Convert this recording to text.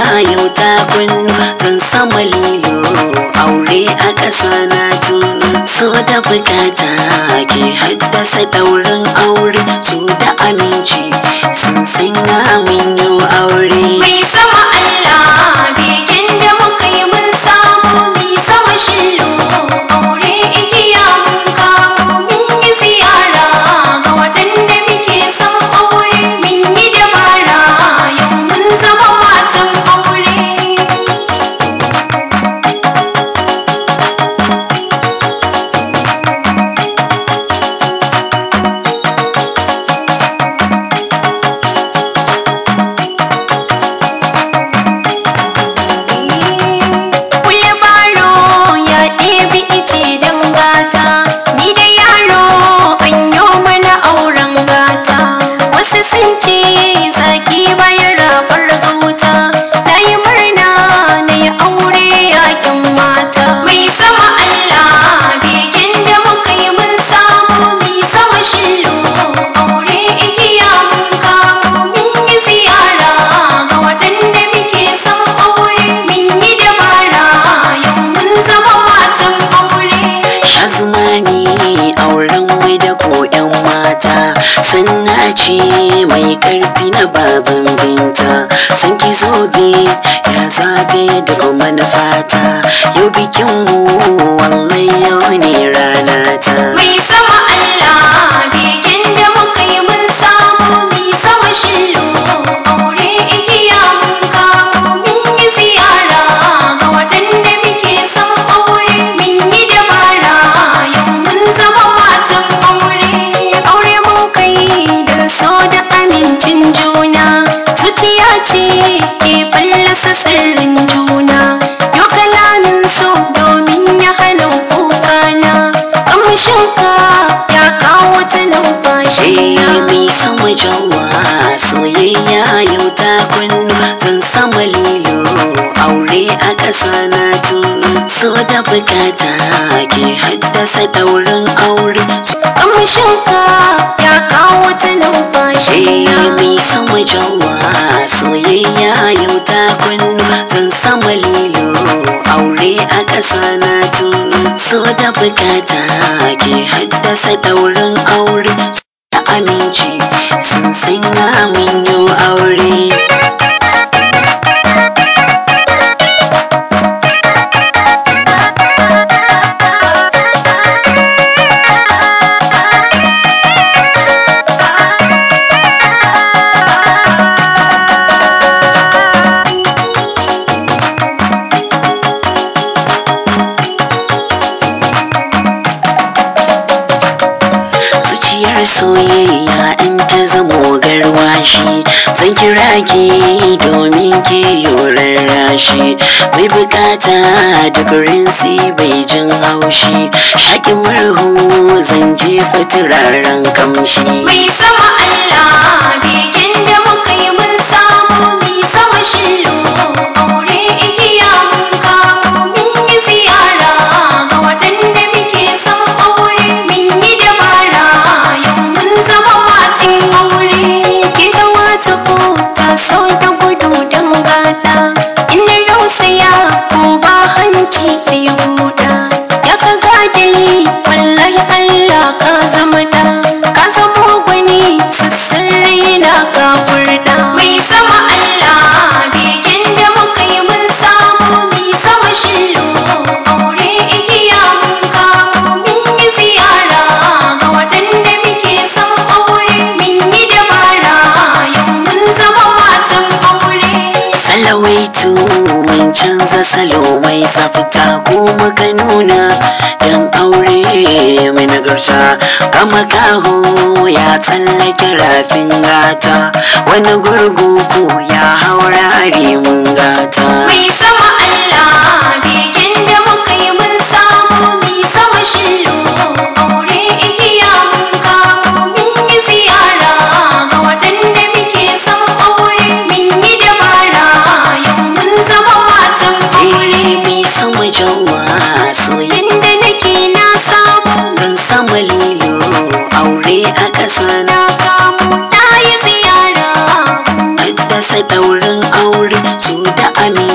yau ta kunnu zan sama lilo aure a ƙasa na tunu so da bukata ke haddasa daurin aure so da aminci sun sanya min yau aure Mai sama Allah begen da muka yi mun samu mai sama shillo aure igiya mun kamo mun yi ziyara ga waɗanda muke son aure mun yi dabara yau mun zama matan aure. Kule baro ya ɗebi ice don gata, ni da yaro an yo mana auren gata. Wasu sun ce zaki bayan rabar gauta, na yi murna na yi aure yakin mata. Mai sama Allah begen da muka yi mun samu mai sama shillo, aure igiya mun kamo mun yi ziyara ga waɗanda muke son aure mun yi dabara yau mun zama matan aure. Shazmani auren wai da ko yan mata sunna ce mai karfi na baban binta san ki zobe ya zagaye da kuma na fata yau bikin mu wallahi yau ne rana ta Mai sama Allah begen da muka yi mun samu mai sama shillo aure igiya mun kamo mun yi ziyara ga waɗanda muke son aure mun yi dabara yau mun zama matan aure aure mun kai don so da amincin juna zuciya ce ke fallasa sirrin juna yau kalamin so domin ya hana kukana kamshinka ya kawo ta numfashi Eh mai sama jawa soyayya yau ta kunnu zan sama lilo aure a ƙasa na tunu so da bukata ke haddasa daurin aure kamshinka ya kawo ta numfashi Eh mai sama jawa soyayya yau ta kunnu zan sama lilo aure a ƙasa na tunu so da bukata ke haddasa daurin aure da aminci sun sanya min yau aure zuciyar soyayya in ta zamo garwashi zan kira ki domin ki yorar rashi mai bukata da rinsi bai jin haushi shaƙin murhu zan jefa turaren kamshi mai sama Allah begen da muka yi mun samu mai sama shillo aure igiya mun kamo mun yi ziyara ga waɗanda muke son aure mun yi dabara yau mun zama matan aure gida wata ko ta so da gudu don gada ina rausaya ko ba hanci da ya huda ya ka gadali wallahi Allah ka zama da ka zama gwani sassan raina ka furda mai sama Allah begen da muka yi mun samu mai sama shillo aure igiya mun kamo mun yi ziyara ga waɗanda muke son aure mun yi dabara yau mun zama matan aure salawaitu mun canza salo mai tsafta ko muka nuna dan aure mai nagarta kama kaho ya tsallake rafin gata wani gurgu ko ya haura mun gata Mai sama Allah begen da muka yi mun samu mai sama shillo aure igiya mun kamo mun yi ziyara ga waɗanda muke son aure mun yi dabara yau mun zama matan aure Eh, mai sama jawa soyayya yanda nake na samu zan sama lilo aure a ƙasa na na kamo na yi ziyara haddasa daurin aure su da ami